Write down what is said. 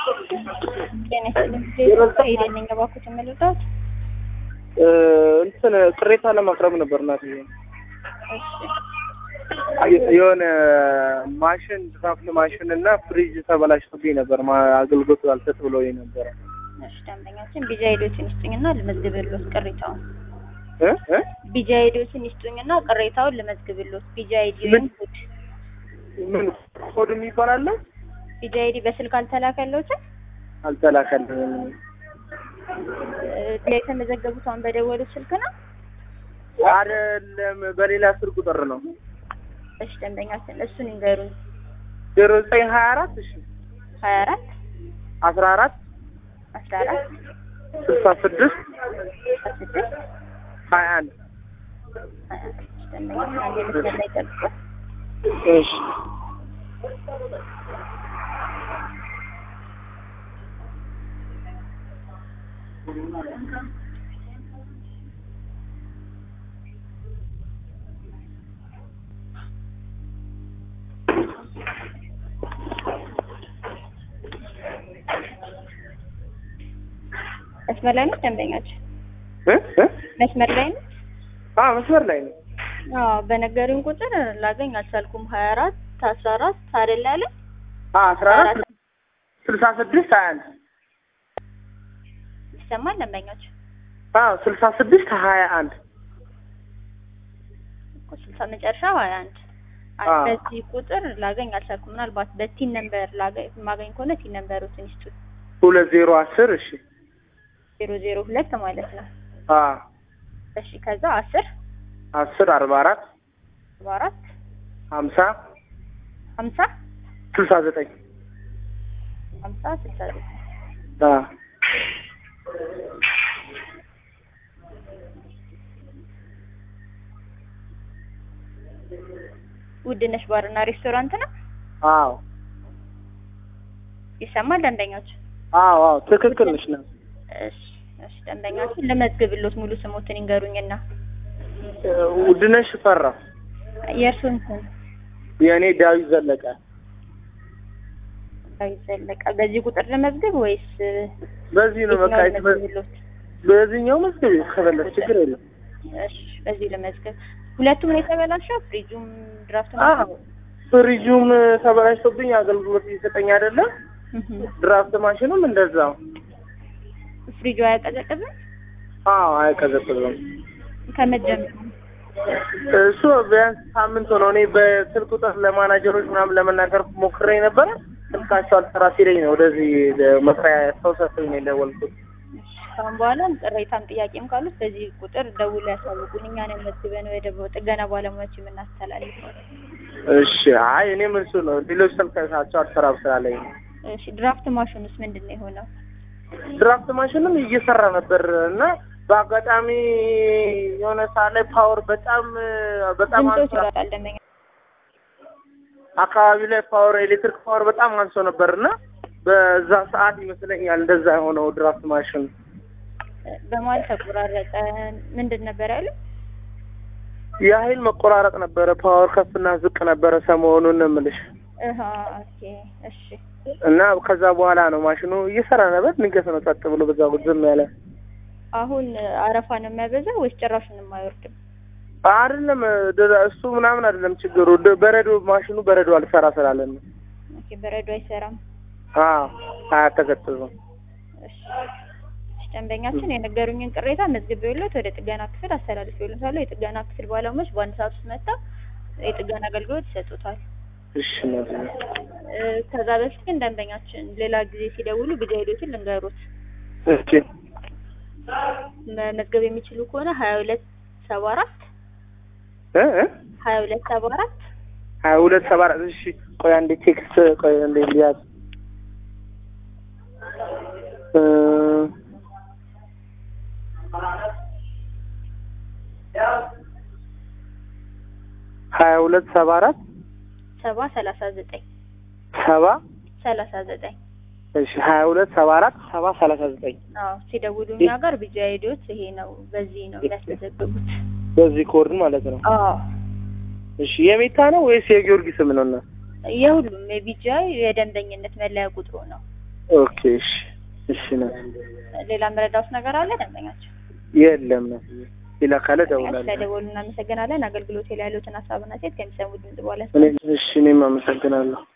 ሄደን እባክዎት የምልዎት እንትን ቅሬታ ለማቅረብ ነበር እናት እሺ የሆነ ማሽን ድራፍት ማሽን እና ፍሪጅ ተበላሽቶብኝ ነበር። ማ- አገልግሎት አልሰጥ ብሎኝ ነበረ። እሺ ደንበኛችን ቢጃ ሄዶችን ይስጡኝና ልመዝግብልዎት ቅሬታውን እ እ ቢጃ ሄዶችን ይስጡኝና ቅሬታውን ልመዝግብልዎት ቢጃ ሄዲ ምን? ኮድ ምን ኮድ የሚባል አለ? ቢጃ ሄዲ በስልክ አልተላከልዎትም አልተላከልኝም። እ የተመዘገቡት አሁን በደወሉት ስልክ ነው አይደለም፣ በሌላ ስልክ ቁጥር ነው። እሺ ደንበኛችን እሱን ይንገሩኝ ዜሮ ዘጠኝ ሀያ አራት እሺ ሀያ አራት አስራ አራት አስራ አራት ስልሳ ስድስት አስራ ስድስት ሀያ አንድ ሀያ አንድ እሺ ደንበኛችን አንድ መስመር ላይ ጠብቁ እሺ መስመር ላይ ነው ደንበኛችን እ እ መስመር ላይ ነው አ መስመር ላይ ነው። አዎ በነገሩኝ ቁጥር ላገኝ አልቻልኩም ሀያ አራት አስራ አራት አይደል ያለ አ አስራ አራት ስልሳ ስድስት ሀያ አንድ ይሰማል ደንበኛችን አ ስልሳ ስድስት ሀያ አንድ እኮ ስልሳ መጨረሻ ሀያ አንድ አዎ። በዚህ ቁጥር ላገኝ አልቻልኩም ምናልባት በቲን ነምበር ላገኝ ማገኝ ከሆነ ቲን ነምበሮትን ይስጡት ሁለት ዜሮ አስር እሺ ዜሮ ዜሮ ሁለት ማለት ነው አ እሺ ከዛ አስር አስር አርባ አራት አርባ አራት ሀምሳ ሀምሳ ስልሳ ዘጠኝ ሀምሳ ስልሳ ዘጠኝ አ ውድነሽ ባርና ሬስቶራንት ነው አዎ ይሰማል ደንበኛችን አዎ አዎ ትክክል ነሽ ነው እሺ እሺ ደንበኛችን ልመዝግብሎት ሙሉ ስሞትን ይንገሩኝና ውድነሽ ፈራ የእርሱን ስም የእኔ ዳዊት ዘለቀ ዳዊት ዘለቀ በዚህ ቁጥር ልመዝግብ ወይስ በዚህ ነው በቃ የትኛውን ልመዝግብሎት? በዚህኛው መስገብ ከፈለግ ችግር የለም እሺ በዚህ ልመዝግብ ሁለቱም ነው የተበላሸው ፍሪጁም ድራፍት አዎ ፍሪጁም ተበላሽቶብኝ አገልግሎት እየሰጠኝ አይደለም ድራፍት ማሽኑም እንደዛው ፍሪጁ አያቀዘቅዝም አዎ አይቀዘቅዝም ከመጀመሩ እሱ ቢያንስ ሳምንት ሆነው እኔ በስልክ ቁጥር ለማናጀሮች ምናምን ለመናገር ሞክሬ ነበረ ስልካቸው አልሰራ ሲለኝ ነው ወደዚህ መስሪያ ሰው ሰጥቶኝ ነው የደወልኩት ካሁን በኋላም ቅሬታም ጥያቄም ካሉት በዚህ ቁጥር ደውሎ ያሳውቁን እኛን መዝግበን ወደ ጥገና ባለሙያዎች የምናስተላልፈው እሺ አይ እኔም እሱ ነው ሌሎች ስልካቸው አልሰራም ስላለኝ ነው እሺ ድራፍት ማሽኑስ ምንድን ነው የሆነው ድራፍት ማሽንም እየሰራ ነበር እና በአጋጣሚ የሆነ ሰዓት ላይ ፓወር በጣም በጣም ድምፆች አንሶ ይወጣል ደንበኛ አካባቢ ላይ ፓወር ኤሌክትሪክ ፓወር በጣም አንሶ ነበር እና በዛ ሰዓት ይመስለኛል እንደዛ የሆነው ድራፍት ማሽን በመሀል ተቆራረጠ ምንድን ነበር ያለው የኃይል መቆራረጥ ነበረ። ፓወር ከፍና ዝቅ ነበረ ሰሞኑን ነው የምልሽ እህ ኦኬ እሺ እና ከዛ በኋላ ነው ማሽኑ እየሰራ ነበር። ድንገት ነው ጸጥ ብሎ በዛ ዝም ያለ። አሁን አረፋ ነው የሚያበዛው ወይስ ጭራሹንም አይወርድም አይደለም ድ- እሱ ምናምን አይደለም ችግሩ ድ- በረዶ ማሽኑ በረዶ አልሰራ ስላለን ነው። ኦኬ በረዶ አይሰራም አዎ አያቀዘቅዝም። እሺ እሺ፣ ደንበኛችን የነገሩኝን ቅሬታ መዝግቤዎት ወደ ጥገና ክፍል አስተላልፌዎታለሁ። የጥገና ክፍል ባለሙያዎች በአንድ ሰዓት ውስጥ መጥተው የጥገና አገልግሎት ይሰጡታል። እሺ ማለት ነው። እ፣ ከዛ በፊት ግን ደንበኛችን ሌላ ጊዜ ሲደውሉ ቢጃ ሄዶትን ልንገሩት እሺ መመዝገብ የሚችሉ ከሆነ ሀያ ሁለት ሰባ አራት እ እ ሀያ ሁለት ሰባ አራት ሀያ ሁለት ሰባ አራት እሺ ቆይ አንዴ ቴክስት ቆይ አንዴ ሊያዝ እ ሀያ ሁለት ሰባ አራት ሰባ ሰላሳ ዘጠኝ ሰባ ሰላሳ ዘጠኝ እሺ ሀያ ሁለት ሰባ አራት ሰባ ሰላሳ ዘጠኝ አዎ ሲደውሉ እኛ ጋር ቢጃ ሄዶት ይሄ ነው በዚህ ነው የሚያስመዘግቡት። በዚህ ኮድ ማለት ነው። አዎ እሺ የሜታ ነው ወይስ የጊዮርጊስም ነው? እና የሁሉም የቢጃ የደንበኝነት መለያ ቁጥሩ ነው። ኦኬ እሺ እሺ ነው ሌላ መረዳት ነገር አለ ደንበኛችን? የለም ነው ሌላ ካለ ደውላለሁ ስለደወሉ እናመሰግናለን። አገልግሎት ላይ ያሉትን ሀሳብና ሴት ከሚሰሙ ድምጽ በኋላ እኔ እሺ እኔም አመሰግናለሁ